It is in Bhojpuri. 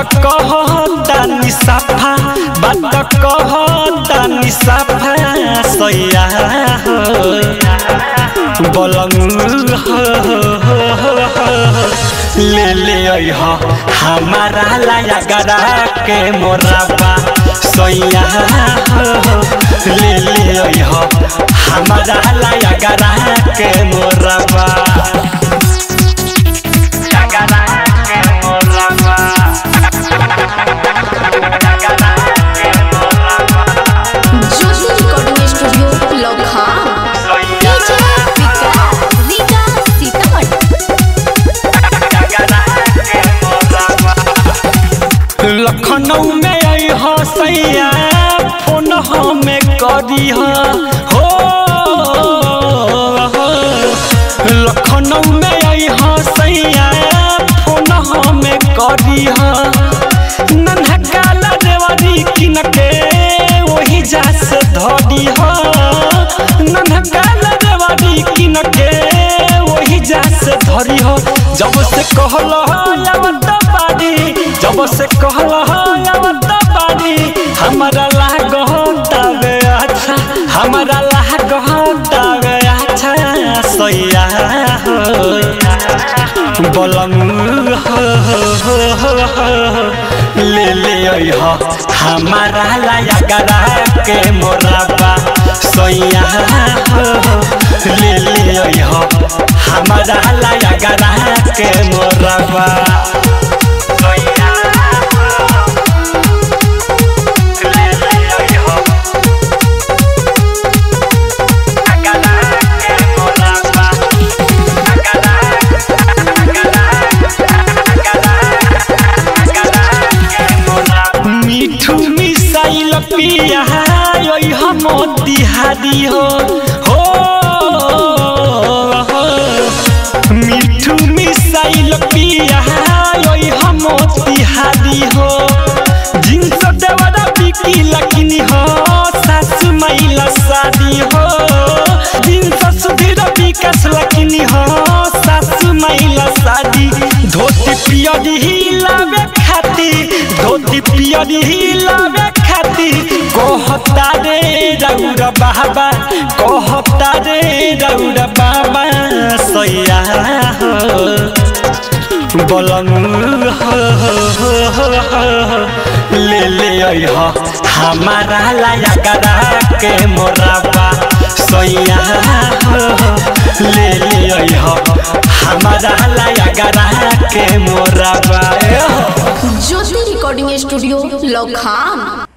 कहता निसाफा बात कहता निसाफा सैया बलंग ले ले अइह हमारा लाया गरा के मोराबा सैया ले ले अइह हमारा लाया गरा के मोराबा गरा के मोराबा गरा के मोराबा ज्योति रिकॉर्डिंग स्टूडियो लखा डीजे विकास रीगा सीतामढ़ी लखनऊ में आई हो सैया फोन हमें करी हो लखनऊ में आई हो सैया फोन हमें करी हो नन्हकाला देवरी किन के वही जा से धरी हो नन्हकाला देवरी किन के वही जा से धरी हो जब से कहल आवत बारी जब से कहल आवत बारी हमारा लागतावे अच्छा हमारा लागतावे अच्छा सैया बलम ले ले अइह हमारा लाया गरा के मोराबा सैया ले ले अइह हमारा लाया गरा के मोराबा सैया ले ले अइह गरा के मोराबा गरा मिठू मिसाइल पिया ओइ हम तिहारी हो हो मिठू मिसाइल पिया ओइ हम तिहारी हो जिनस देवरा बिकी लकिनी हो सासु माइला शादी हो जिनस सुधीर विकास लकिनी हो सासु माइला शादी धोती पियरी हिलावे खाती धोती पियरी हिलावे खाती कहता रे रौर बाबा कहता रे रौर बाबा सैया बलम ले ले अइह हमारा लाया गरा के मोराबा सैया ले ले अइह हमारा लाया गरा के मोराबा ज्योति रिकॉर्डिंग स्टूडियो लखा